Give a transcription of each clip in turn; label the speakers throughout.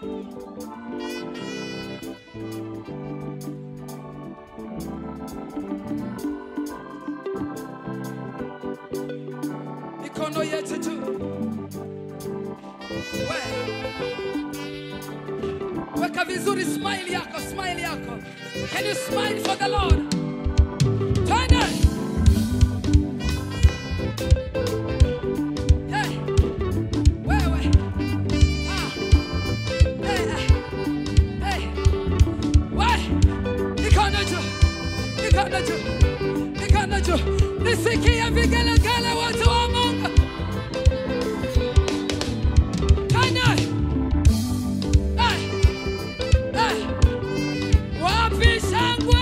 Speaker 1: mikono yetu tu We. weka vizuri smile yako smile yako can you smile for the lord twende Hey. wewe ah. hey, hey. Hey. We. mikono juu mikono juu mikono juu nisikie vigelegele watu wa mungu twende Hey. Hey. wapi shangwe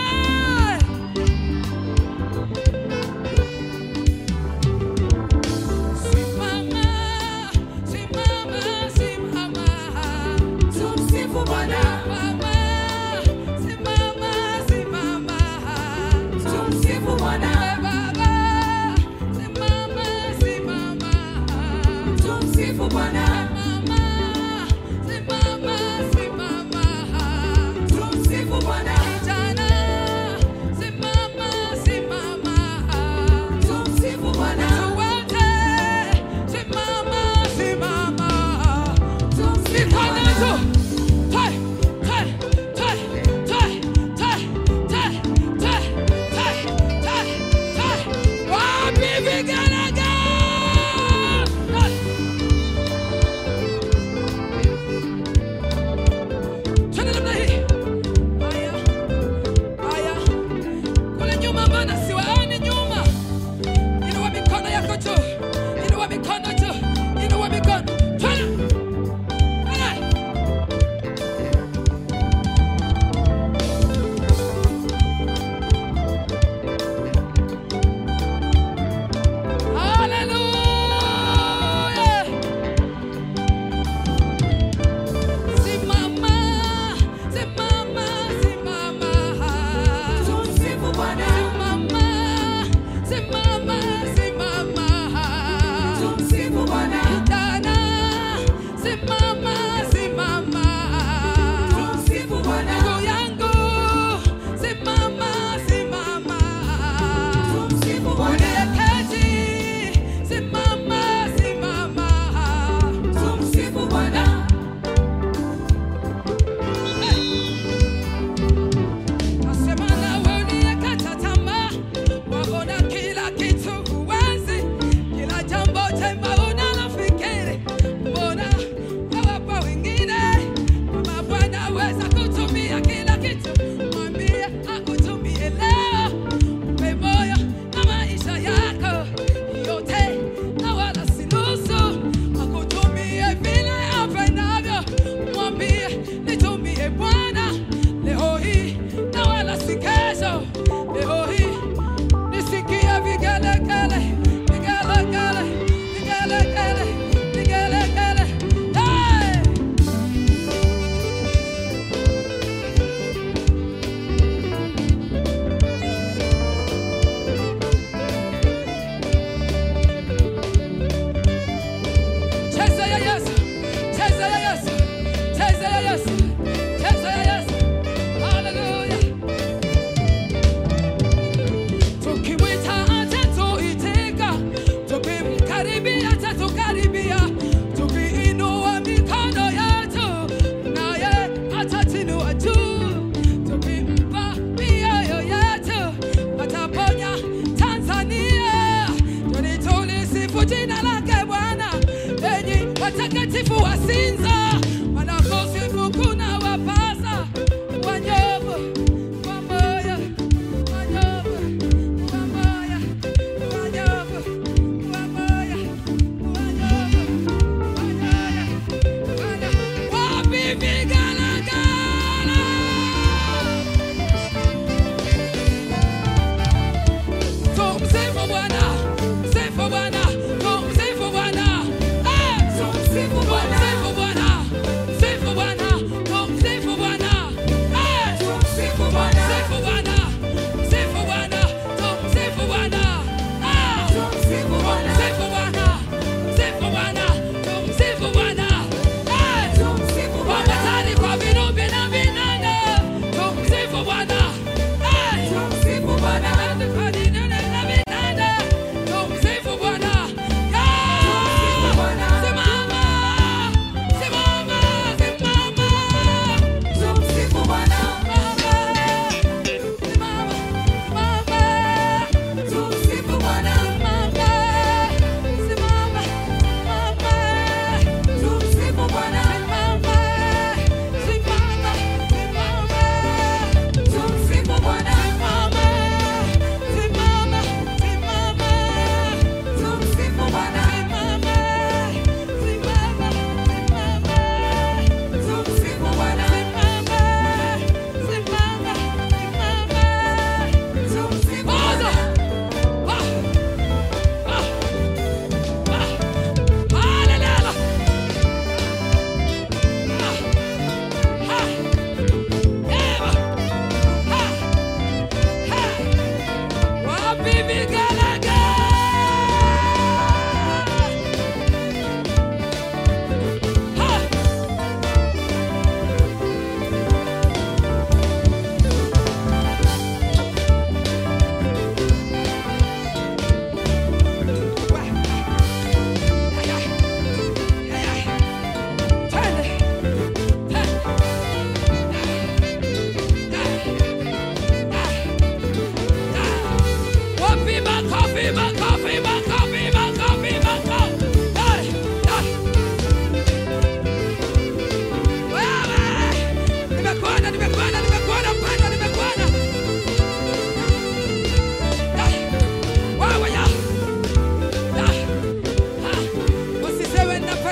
Speaker 1: simama simama simama
Speaker 2: Tumsifu Bwana,
Speaker 1: Simama, simama, simama.
Speaker 2: tumsifu Bwana,
Speaker 1: We Baba, simama, simama.
Speaker 2: tumsifu Bwana,
Speaker 1: Mama, simama, simama.
Speaker 2: tumsifu Bwana,
Speaker 1: Kijana, simama, simama.
Speaker 2: tumsifu Bwana,
Speaker 1: Tuwote, simama, simama.
Speaker 2: tumsifu
Speaker 1: Mikono
Speaker 2: Bwana.
Speaker 1: juu. Hey, hey, hey, hey, hey, hey, hey, hey, hey, hey. Wapi vigelegele? Hey. Twende namna hii. Haya, haya. Kule nyuma mbona siwaoni nyuma? Inua mikono yako juu. Inua mikono juu. Inua mikono. Twende. Hey. Hallelujah. Simama, simama, simama.
Speaker 2: Tumsifu Bwana,
Speaker 1: Simama, simama, simama.
Speaker 2: tumsifu Bwana,
Speaker 1: Kijana, simama, simama.
Speaker 2: tumsifu Bwana,
Speaker 1: Ndugu yangu, simama, simama.
Speaker 2: tumsifu Bwana,
Speaker 1: Uliyeketi, simama, simama.
Speaker 2: tumsifu Bwana,
Speaker 1: Nasema nawe uliyekata tamaa, waona kila kitu huwezi, kila jambo jema unalofikiri, mbona wawapa wengine? Kama Bwana aweza kutumia kila kitu, mwambie akutumie leo, mpe moyo na maisha yako yote, na wala si nusu, akutumie vile apendavyo, mwambie nitumie Bwana leo hii na wala si kesho. Leo hii nisikie vigelegele, vigelegele, vigelegele, vigelegele. Hey! Cheza ya Yesu, cheza ya Yesu, cheza ya Yesu, cheza ya Yesu. Hallelujah. Tukimwita atatuitika, tukimkaribia atatukaribia, tukiinua mikono yetu naye atatinua juu, tukimpa mioyo yetu ataponya Tanzania. Twende tulisifu jina lake Bwana, enyi watakatifu wa Sinza, wanaposifu kuna wapasa wanyofu wa moyo wanyofu wa moyo wanyofu wa moyo wanyofu wanyofu wanyofu wapi vigelegele? Tumsifu Bwana, msifu Bwana, tumsifu Bwana. Eh!
Speaker 2: tumsifu Bwana,
Speaker 1: Tumsifu Bwana.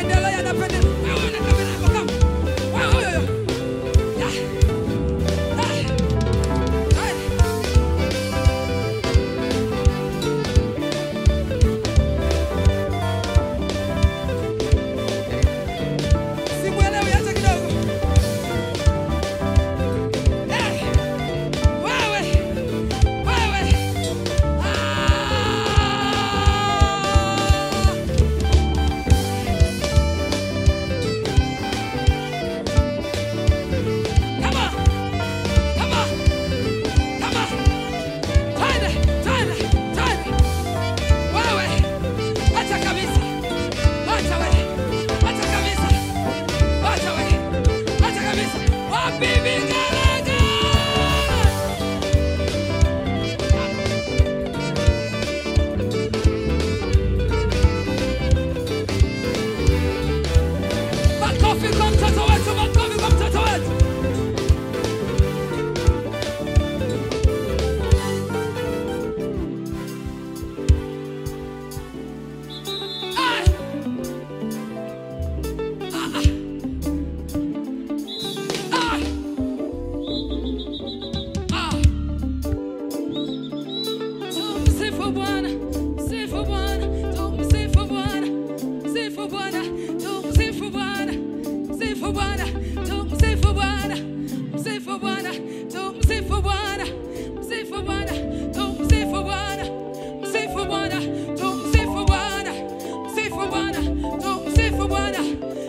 Speaker 1: anapendelea, anapendelea. Wewe una kamera yako kama. Wewe huyo huyo. Ya. Ya. Hai. Simuelewi hata kidogo. Eh. Wewe. Wewe. Ah. Come on. Come on. Come on. Twende, twende, twende. Wewe. Acha kabisa. Acha wewe. Acha kabisa. Acha wewe. Acha kabisa. Wapi vigelegele? Makofi kwa mtoto wetu, makofi kwa mtoto wetu. Ah! Ah! Ah! Tumsifu Bwana, msifu Bwana, tumsifu Bwana, msifu Bwana, tumsifu Bwana, msifu Bwana, tumsifu Bwana, msifu Bwana, tumsifu Bwana, msifu Bwana, tumsifu Bwana, msifu Bwana, tumsifu Bwana, msifu Bwana, tumsifu Bwana,